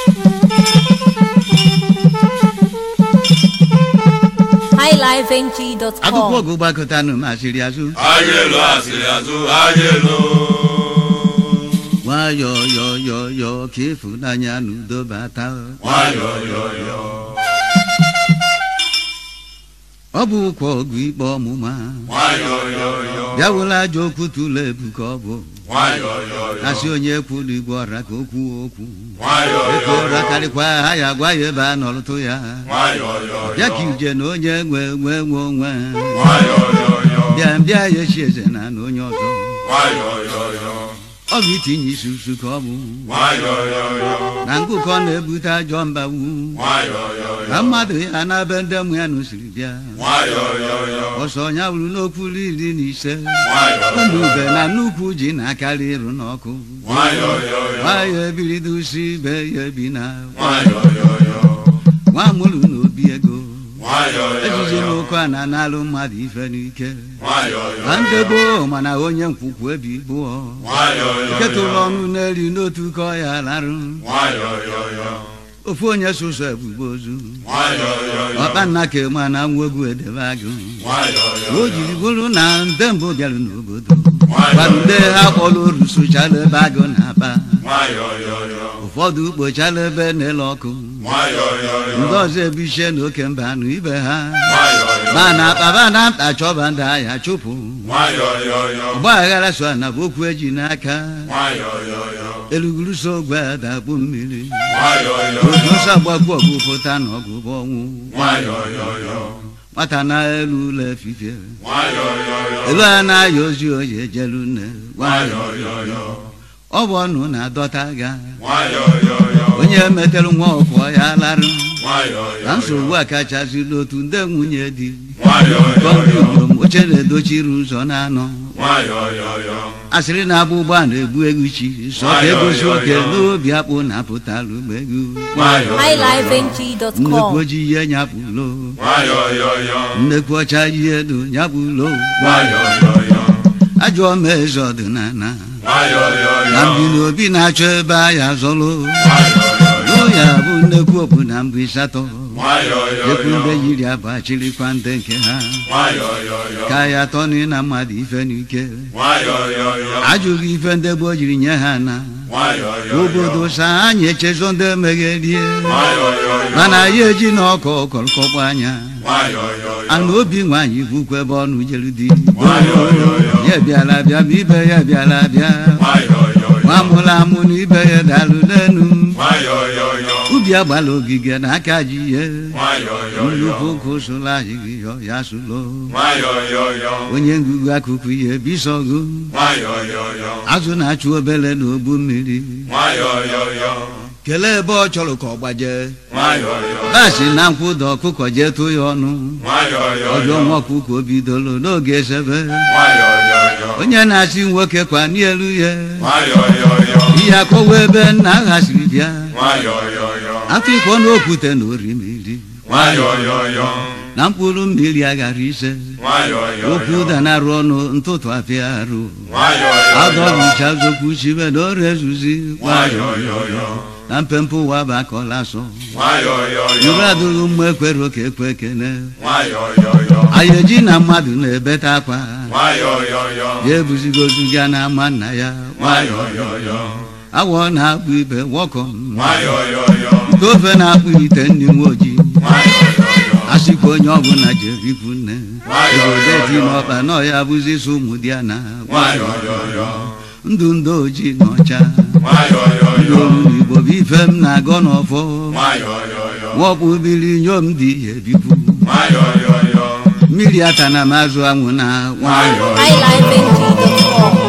highlifeng.com akụkọ ọgụ gbakọtanụ masịrị azụ anyị elu asịrị azụ anyị elu nwayọọ yọọ yọọ yọọ ka ịfụnanya na udo bata nwayọọ yọyọ ọ bụ ụkwa ọgụ ikpe ọmụma nwayọọ yọyọ bịawụla ajọ okwu tụlụ ebu ka ọ bụ nwayọọ yọyọ asị onye kwulu igwe ọra ka okwu okwu nwayọọ eke ọra yọyọ karịkwa ha ya gwa ya ebe a nọrụtụ ya nwayọọ bịa ka yọyọ ije na onye nwe nwe nwe onwe nwayọọ yọyọ bịa bịa ya echi eze na na onye ọzọ nwayọọ yọyọ ọ bụ itinye isi usu ka ọ bụ nwayọọ yọyọ na ngụkọ na-ebute ajọ mbawu nwayọọ yọyọ na mmadụ ya na be ndị mmụ ya nụsiri bịa nwayọọ yọyọ ọsọ ya wuru n'okwu iri na ise nwayọọ ụmụ ube na nnukwu ji na-akarị ịrụ n'ọkụ nwayọọ yọyọ nwayọ ebirido usi ibe ya ebi na nwayọọ yọyọ nwa mụrụ na obi ego nwayọọ ejiji yọyọ n'ụkọ a na-analụ mmadụ ife n'ike nwayọọ na yọyọ ndị gboo mana onye nkwukwu ebi bụọ nwayọọ nketụrụ yọyọ ọnụ n'elu n'otu ka ọ ya larụ nwayọọ yọyọ ofu onye sụsọ ebugbo ozu nwayọọ yọyọ ọkpa nna ka ma na nwa egwu edebe agụ nwayọọ o yọyọ jiri bụrụ na ndị mbụ bịara n'obodo nwayọọ gwara ndị ha kpọrọ oru sụchala ebe agụ na-aba nwayọọ yọyọ ụfọdụ kpochala ebe na-ele ọkụ nwayọọ yọyọ ndị ọzọ ebichie n'oke mba nụ ibe ha nwayọọ ma na akpaba na mkpa chọba ndị ahịa chụpụ nwayọọ yọyọ ọgba aghara so na bụ okwu eji n'aka nwayọọ yọyọ eluguru so ogwe adakpu mmiri nwayọọ yọyọ otu ọsọ agbakwu ọgụ pụta na ọgụ bụ ọnwụ nwayọọ yọyọ nwata na elu ụlọ efifie nwayọọ yọyọ elu a na-aya ozi oyi ejelu nne nwayọọ yọyọ ọ bụ ọnụ na-adọta ga nwayọọ yọyọ onye metere nwa ọkwọ ya larụ nwayọọ na nsogbu yọyọ a kachasịla otu ndị nwunye di nwayọọ gọmpi yọyọ ugbom oche na-edochiri ụzọ na-anọ nwayọọ yọyọ asịrị na-abụ ụgbọ a na-egbu egwu chi sọ ka egosi oke n'obi akpụ na-apụtalụ egwu nwayọọ yọyọ highlifeng.com nnekwu ojii ihe nyapụlo nwayọọ yọyọ nnekwu ọcha ihe edo nyapụlo nwayọọ yọyọ ajọ ma eze ọdịnala nwayọọ na yọyọ mbi na obi na-achọ ebe ahịa zọlụ nwayọọ yọyọ lụ ya bụ nnekwu obu na mbụ ịsatọ nwayọọ ekwu ndị yọyọ yiri abụ achịrịkwa ndị nke ha nwayọọ yọyọ ka ya atọ na ịna mmadụ ife n'ike nwayọọ yọyọ ajụghị ife ndị gboo jiri nye ha na nwayọọ yọyọ obodo sa anyị echezọ ndị emegherie nwayọọ yọyọ mana ya eji na ọkọ ọkọrọkọkwa anya nwayọọ yọyọ ana obi nwaanyị bụkwa ebe ọnụ jere di nwayọọ yọyọ ya bịara bịa ma ibe ya bịara bịa nwayọọ yọyọ nwa mụrụ amụ na ibe ya dalụ n'enu nwayọọ yọyọ ubi agbala ogige na aka ji ihe nwayọọ yọyọ nnukwu ụkwụ sụla ahịghị yọ ya sụlo nwayọọ yọyọ onye ngụgụ akụkụ ihe bisọgụ nwayọọ yọyọ azụ na-achụ obele na ogbu mmiri nwayọọ yọyọ kelee ebe ọ chọrọ ka ọ gbaje nwayọọ yọyọ basi na nkwụda ọkụkọ jee tụ ya ọnụ nwayọọ ọjọọ yọyọ nwa ọkụkọ bidoro n'oge esebe nwayọọ yọyọ onye na-asị nwoke kwa n'elu ya nwayọọ yọyọ ihe akọwa ebe nna ghasiri bịa nwayọọ yọyọ afọ ikọ na okwute na orimiri nwayọọ yọyọ na mkpụrụ mmiri aghara ise nwayọọ okwu yọyọ ụda na-arụ ọnụ ntụtụ afịa arụ nwayọọ yọyọ adọbicha zokwu chibe na ọrịa ezuzi nwayọọ yọyọ na mpempe ụwa bụ akọla asọ nwayọọ yọyọ nụrụ adụghị mma ekwere oke ekwe ekene nwayọọ yọyọ anyị eji na mmadụ na-ebete akwa nwayọọ yọyọ ya ebuzigozu ya na ama nna ya nwayọọ yọyọ awọ na-akpụ ibe wọkọ nwayọọ yọyọ ite ofe na-akpụ ite ndị nwe ojii nwayọọ yọyọ asịkwa onye ọbụla jerikwu nne Nwayọọ, obodo dị yọyọ. n'ọkpa na ọya bụzi so ụmụ di ya na nwayọọ yọyọ ndụ ndị ojii na ọcha nwayọọ ndị yọyọ olu n'igbo bụ ife m na-agọ n'ọfọ nwayọọ yọyọ nwọkpụ bili nyom dị ya ebikwu nwayọọ yọyọ mmiri ata na mazụ anwụ na nwayọ nwayọọ highlifeng.com